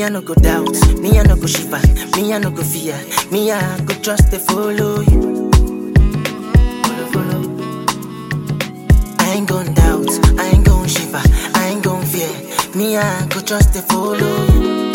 I no go doubt, me I no go shiver, me I no go fear, me I go trust to follow you. Follow, follow. I ain't gon' doubt, I ain't gon' shiver, I ain't gon' fear, me I go trust to follow you.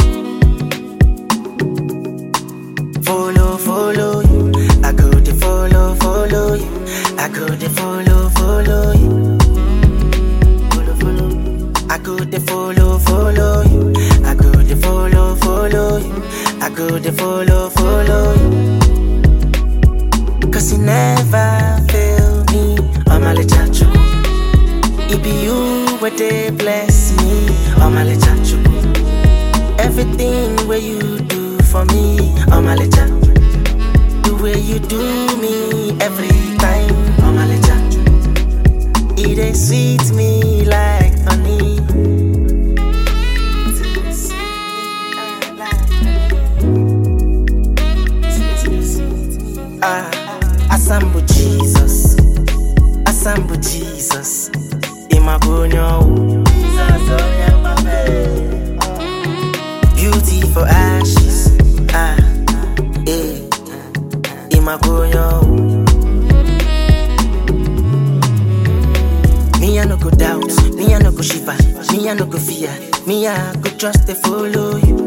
Follow, follow you, I go to follow, follow you, I go to follow, follow you. Follow, follow. I go to follow, follow you. I go to follow, follow you. I go to follow, follow you. Cause you never fail me. I'm a chachu. It be you where they bless me. I'm a chachu. Everything where you do for me. I'm a chachu. The way you do me every time. I'm a chachu. It dey sweet me like honey. Ah, Asambu Jesus, Asambu Jesus, Imagonyo. Beauty for ashes, ah, eh, Imagonyo. Me I no go doubt, me I no go shiver, me I no go fear, me I go trust to follow you.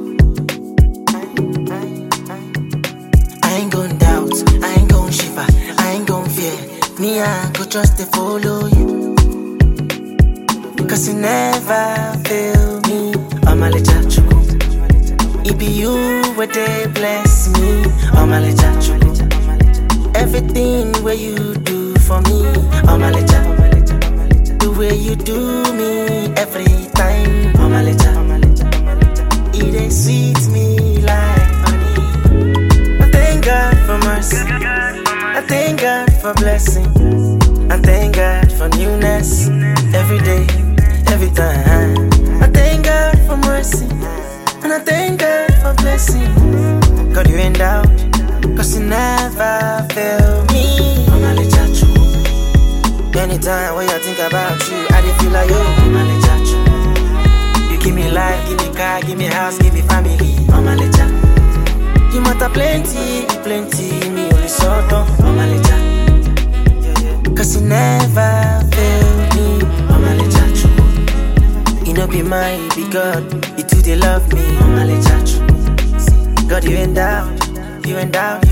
I ain't gon' doubt, I ain't gon' shiver, I ain't gon' fear, me I go trust to follow you. Cause you never fail me, I'm a chachu. It be you where they bless me, I'm a chachu. Everything where you do for me, I'm a chachu. The way you do me every time, I'm a It dey sweet me like honey. I thank God for mercy. I thank God for blessing. I thank God for newness every day, every time. I thank God for mercy. And I thank God for blessing. God, you ain't doubt. Cause you never fail me. I'm a chachu. Anytime when I think about you, I dey feel like yo, I'm a chachu. You give me life, give me car, give me house, give me family. I'm a chachu. You matter plenty, plenty, me only sort of I'm a lecha. Cause you never fail me, I'm a lecha. You know be mine, be God, you too they love me, I'm a lecha. God, you ain't doubt, you ain't doubt,